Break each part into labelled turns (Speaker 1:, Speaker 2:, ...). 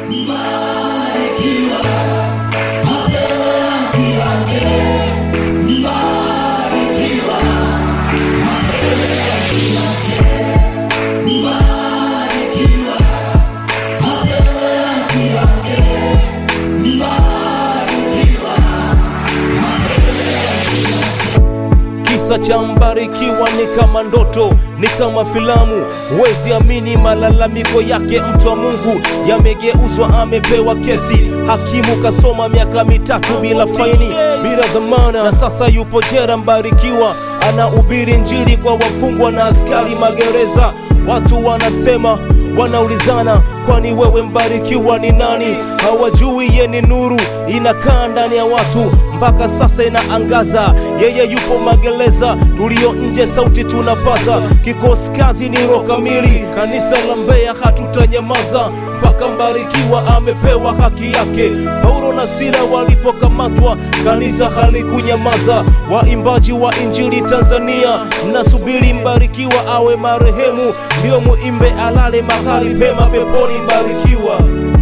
Speaker 1: Kisa cha Mbarikiwa ni kama ndoto, ni kama filamu, huwezi amini malalamiko yake mtu wa Mungu yamegeuzwa, amepewa kesi, hakimu kasoma miaka mitatu bila faini, bila dhamana, na sasa yupo jera. Mbarikiwa anahubiri Injili kwa wafungwa na askari magereza. Watu wanasema wanaulizana, kwani wewe Mbarikiwa ni nani? Hawajui ye ni nuru inakaa ndani ya watu, mpaka sasa inaangaza. Yeye yupo magereza, tulio nje sauti tunapaza. Kikosi kazi ni roho kamili, kanisa la Mbeya hatutanyamaza mpaka Mbarikiwa amepewa haki yake. Paulo na Sila walipokamatwa, kanisa halikunyamaza. Waimbaji wa Injili Tanzania, mnasubiri Mbarikiwa awe marehemu ndio muimbe alale mahali pema peponi. Mbarikiwa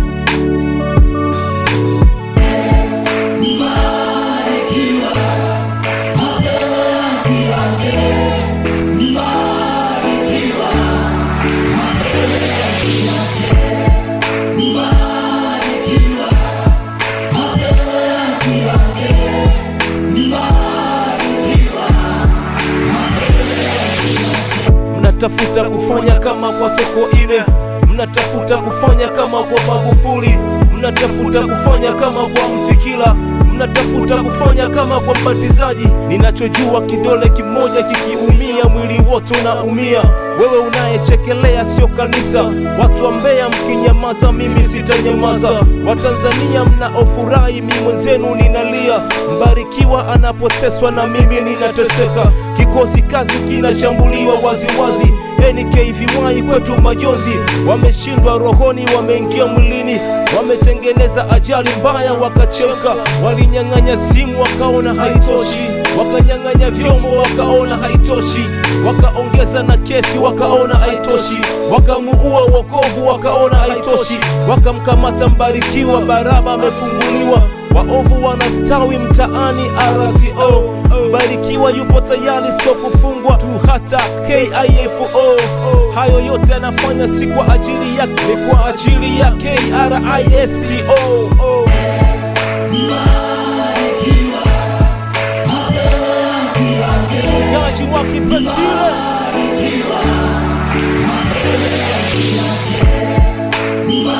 Speaker 1: mnatafuta kufanya kama kwa Sokoine, mnatafuta kufanya kama kwa Magufuli, mnatafuta kufanya kama kwa Mtikila, mnatafuta kufanya kama kwa mbatizaji. Ninachojua kidole kimoja kikiumia, mwili wote unaumia. Wewe unayechekelea sio kanisa. Watu wa Mbeya mkinyamaza, mimi sitanyamaza. Watanzania mnaofurahi, mi mwenzenu ninalia. Mbarikiwa anapoteswa na mimi ninateseka. Kikosi kazi kinashambuliwa waziwazi. NKVY kwetu majonzi, wameshindwa rohoni, wameingia mwilini, wametengeneza ajali mbaya, wakachemka. Walinyang'anya simu, wakaona haitoshi, wakanyang'anya vyombo, wakaona haitoshi, wakaongeza na kesi, wakaona haitoshi, wakamuua wokovu, wakaona haitoshi, wakamkamata Mbarikiwa, Baraba amefunguliwa waovu wanastawi mtaani RCO. Mbarikiwa yupo tayari, sio kufungwa tu, hata KIFO. Hayo yote anafanya si kwa ajili yake, ni kwa ajili ya KRISTO. Mchungaji wa Kipesile